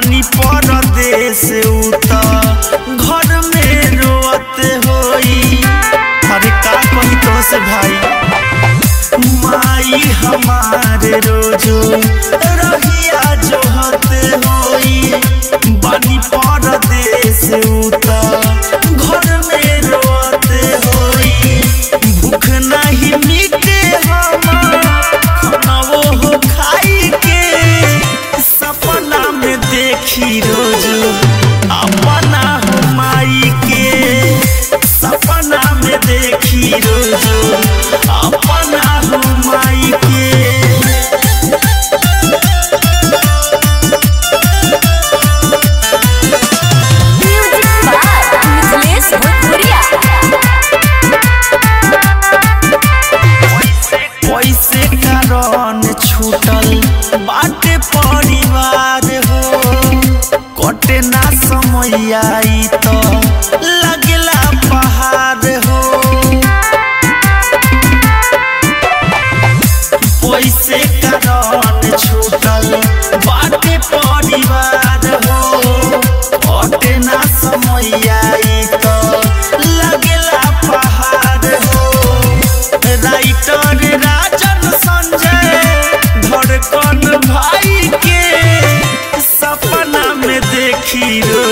बानी परदेस उत घर में रोअत होई अरे का कही तो से भाई माई हमारे रोजो रहिया जोहत होई बानी परदेस उत घर में रोअत होई भूख नहीं मिटे हमार खाना वो हो खाई के सपना में देखी रोज अपना हो माई के सपना में देखी रोज अपना हो माई के म्यूजिक बाय मिथिलेश भोजपुरिया कैसे कारण छूटल बाटे परिवार हो कटे ना समय आई तो लगला पहाड़ हो कैसे कारण छूटल बाटे परिवार हो कटे ना समय आई तो लगला पहाड़ हो राइटर राजन संजय धड़कन भाई के सपना में देखी रो